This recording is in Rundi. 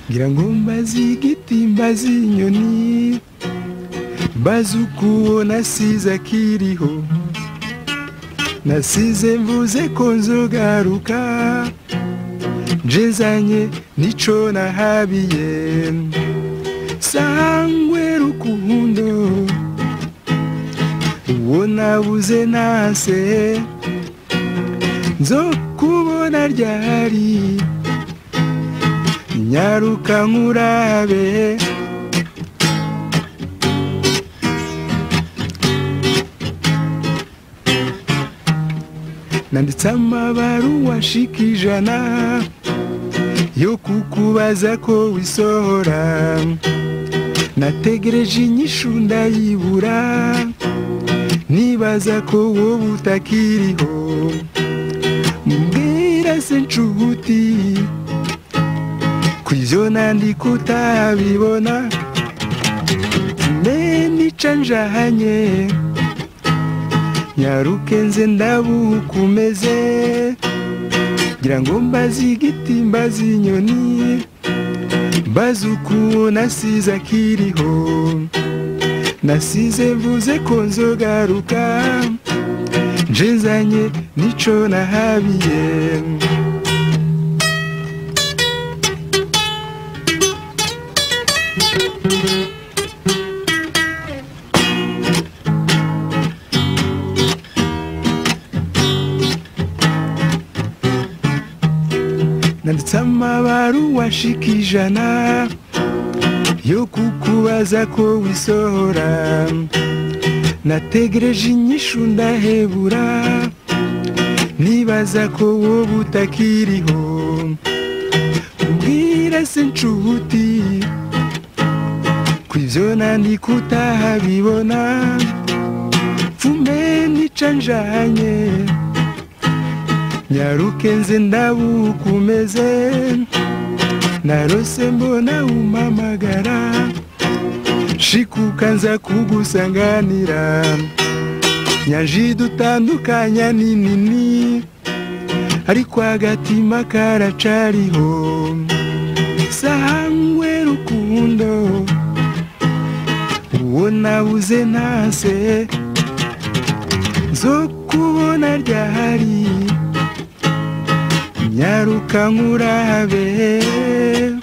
ngira ngo mbaze igiti mbaze inyoni mbaze uko nasize akiriho nasize mvuze ko nzogaruka njezanye nico nahabiye sangwe rukundo uwo nabuze nase nzokubona ryari nyaruka nkurabe nanditse amabaruwa nshika ijana yo kukubaza ko wisohora nategereje inyishu ndayibura nibaza ko wowe utakiriho mbwira se nshuti ku ivyo nandika utabibona mbe nica njahanye nyaruke nze ndabukumeze ngira ngo mbaze igiti mbaze inyoni mbaze uko nasize akiriho nasize mvuze ko nzogaruka nje nzanye nico nahabiye nanditse amabaruwa nshika ijana yo kukubaza ko wisohora nategereje inyishu ndahebura nibaza ko wowe utakiriho ubwira se nshuti ku ivyo nandika utahabibona pfume nica njanye nyaruke nze ndabukumeze narose mbona umamagara shikuka nza kugusanganira nyaji dutandukanya ni nini ariko agatima karacariho sangwe rukundo uwo nabuze ntase zo kubona ryahari nyaruka nkurabe